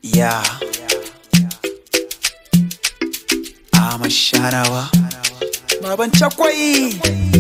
Yeah. I'm a sharawa. Baban cakwai.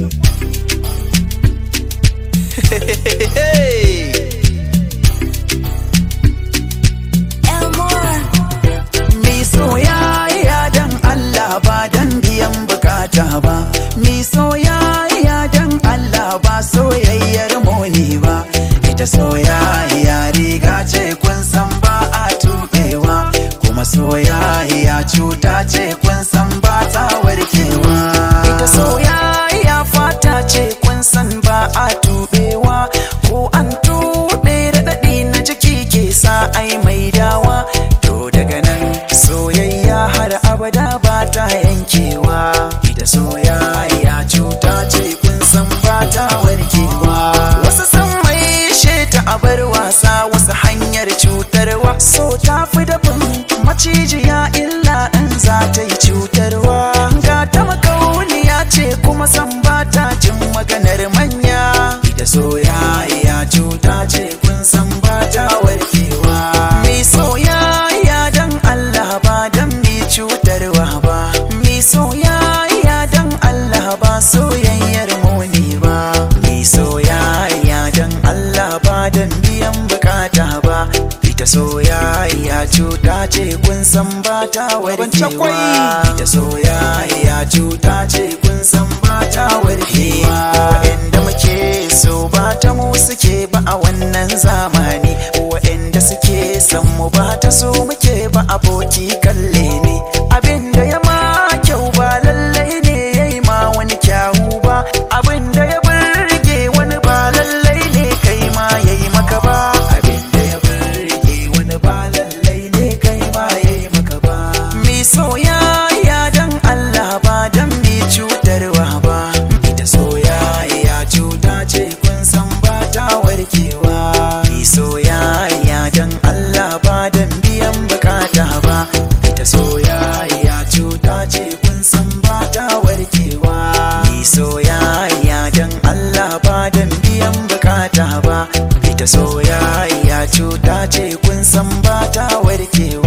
Mi soyayya dan Allah ba dan biyan bukata ba. Mi soyayya dan Allah ba soyayyar moni ba. Ita soyayya riga ce kun san ba a tuɓewa. Kuma soyayya cuta ce kun san ba ta warkewa. Ita soyayya fata ce kun san ba a tuɓewa. Ko an tuɓe raɗaɗi na jiki ke sa ai mai dawa. To daga nan soyayya har abada ba ta yankewa. Ita soyayya cuta ce kun san ba ta warkewa. Wasu san mai ta a bar wasa wasu hanyar cutarwa. So ta fi dafin macijiya illa in za ta yi cutarwa. Ga ta makauniya ce kuma san ba ta jin maganar manya. Ita soyayya cuta ce kun san ba ta warkewa. Mai soyayya dan Allah ba dan mai cutarwa ba. Mai soyayya dan Allah ba soyayyar muni ba. Mai soyayya dan Allah ba dan biyan bukata ba. Ita soyayya cuta ce kun san ba ta warkewa. Ita soyayya cuta ce kun san ba ta warkewa. Waɗanda muke so ba ta mu suke ba a wannan zamani. Waɗanda suke san mu ba ta so muke ba aboki kalle ne. Abin da ya ma kyau ba lallai ne ya yi ma wani kyawu ba. Abin da ya burge wani ba lallai ne kai ma ya yi maka ba. Abin da ya burge wani ba lallai ne kai ma ya yi maka ba. Mi soyayya dan Allah ba dan mi cutarwa ba. Ita soyayya cuta ce kun san ba ta warkewa. Mi soyayya dan Allah ba dan biyan bukata ba. Ita soyayya cuta ce kun san ba ta warkewa. Mi soyayya dan Allah ba dan biyan bukata ba. Ita soyayya cuta ce kun san ba ta warkewa.